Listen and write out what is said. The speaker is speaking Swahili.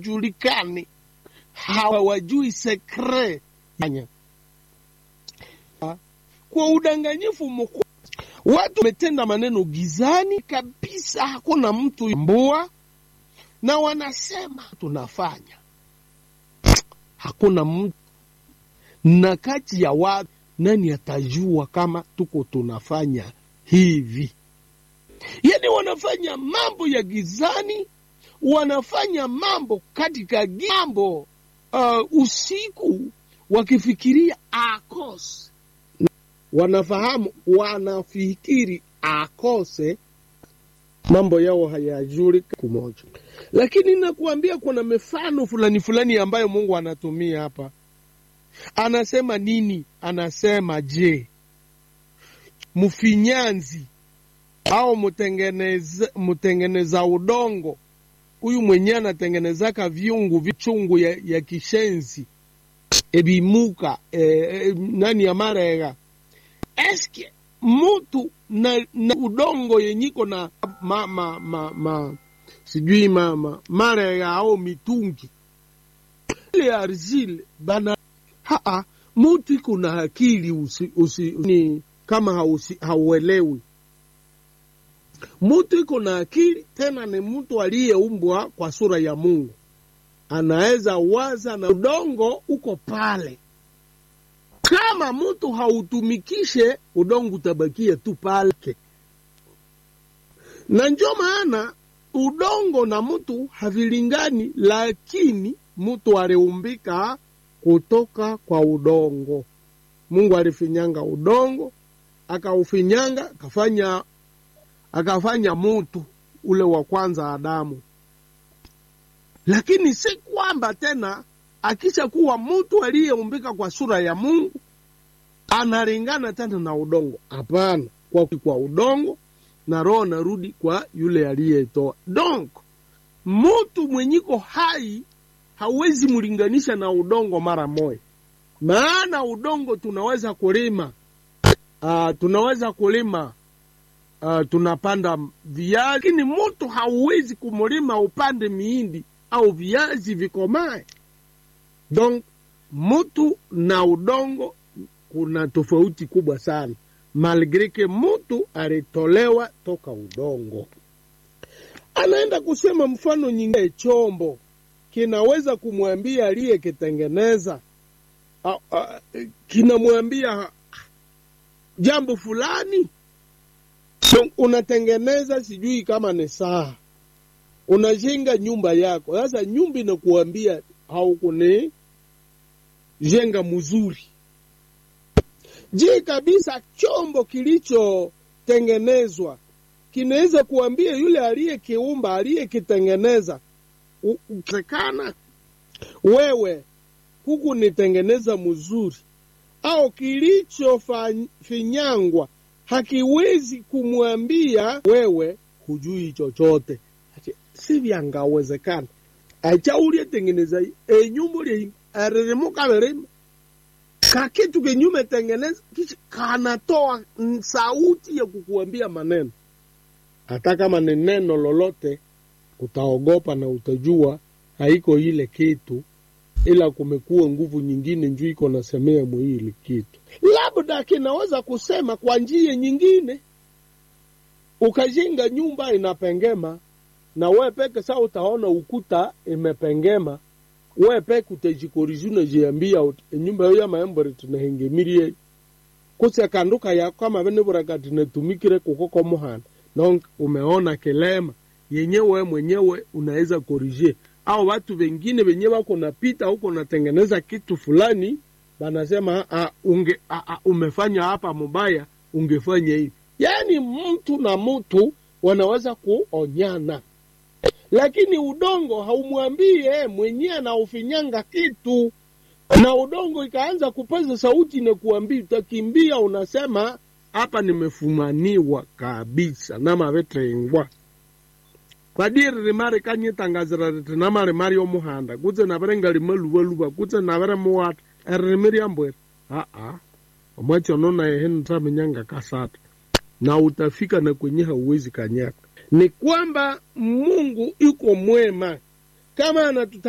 haijulikani, hawajui sekre yanya. Kwa udanganyifu mkubwa, watu wametenda maneno gizani kabisa, hakuna mtu mbua, na wanasema tunafanya, hakuna mtu na kati ya watu nani atajua kama tuko tunafanya hivi? Yani wanafanya mambo ya gizani, wanafanya mambo katika mambo uh, usiku, wakifikiria akose, wanafahamu, wanafikiri akose, mambo yao hayajulika kumoja. Lakini nakuambia kuna mifano fulani fulani ambayo Mungu anatumia hapa anasema nini? Anasema je, mfinyanzi au mtengeneza, mtengeneza udongo huyu mwenye anatengenezaka viungu vichungu ya, ya kishenzi ebimuka e, e, nani ya marega eske mutu na, na udongo yenyiko na ma, ma, ma, ma, sijui mama marega au mitungi ile arzile bana Haa, mutu iko na akili usi, usi, ni kama hausi, hauelewi. Mutu iko na akili tena, ni mtu aliyeumbwa kwa sura ya Mungu, anaweza waza na udongo uko pale. Kama mutu hautumikishe udongo utabakia tu pale, na njo maana udongo na mutu havilingani, lakini mutu aliumbika kutoka kwa udongo. Mungu alifinyanga udongo, akaufinyanga akafanya akafanya mutu ule wa kwanza Adamu. Lakini si kwamba tena akisha kuwa mutu aliyeumbika kwa sura ya Mungu analingana tena na udongo. Hapana, kwa, kwa udongo na roho narudi kwa yule aliyetoa. Donc mutu mwenyiko hai hauwezi mlinganisha na udongo mara moja, maana udongo tunaweza kulima uh, tunaweza kulima uh, tunapanda viazi, lakini mutu hauwezi kumulima upande miindi au viazi vikomae. Donc mutu na udongo kuna tofauti kubwa sana, malgre ke mutu alitolewa toka udongo. Anaenda kusema mfano nyingine, chombo kinaweza kumwambia aliyekitengeneza, kinamwambia jambo fulani. So, unatengeneza sijui kama ni saa, unajenga nyumba yako. Sasa nyumba inakuambia haukuni jenga mzuri. Je, kabisa chombo kilichotengenezwa kinaweza kuambia yule aliyekiumba aliyekitengeneza uwezekana wewe huku nitengeneza mzuri, au kilichofinyangwa hakiwezi kumwambia wewe hujui chochote. Si vyangawezekana acha ulietengeneza enyumba lie aririmuka verima kakitu kenyume tengeneza kisha kanatoa sauti ya kukuambia maneno, hata kama ni neno lolote utaogopa na utajua haiko ile kitu, ila kumekuwa nguvu nyingine njuu iko nasemea mwili kitu, labda kinaweza kusema kwa njia nyingine. Ukajenga nyumba inapengema, na we peke saa utaona ukuta imepengema, we peke utajikorizi, unajiambia nyumba yo ya maembore tunahengemirie kuse kanduka yako kama vene burakati natumikire kukoko muhana na umeona kilema yenyewe mwenyewe unaweza korije, au watu wengine wenye wako napita huko natengeneza kitu fulani, wanasema a, unge, a, a, umefanya hapa mubaya, ungefanya hivi. Yaani mtu na mtu wanaweza kuonyana, lakini udongo haumwambii mwenyewe anaufinyanga kitu, na udongo ikaanza kupaza sauti na kuambia, utakimbia, unasema hapa nimefumaniwa kabisa na mavetrengwa kwadiri rimari kanyitangazira riti namari mari yomuhanda kutse navere nga limaluvaluva kutse navere muwata eririmi ryambwere aa omwachono naye henitaminyanga kasata na utafika na kwenye hauwezi kanyaka. Ni kwamba Mungu iko mwema kama anatuta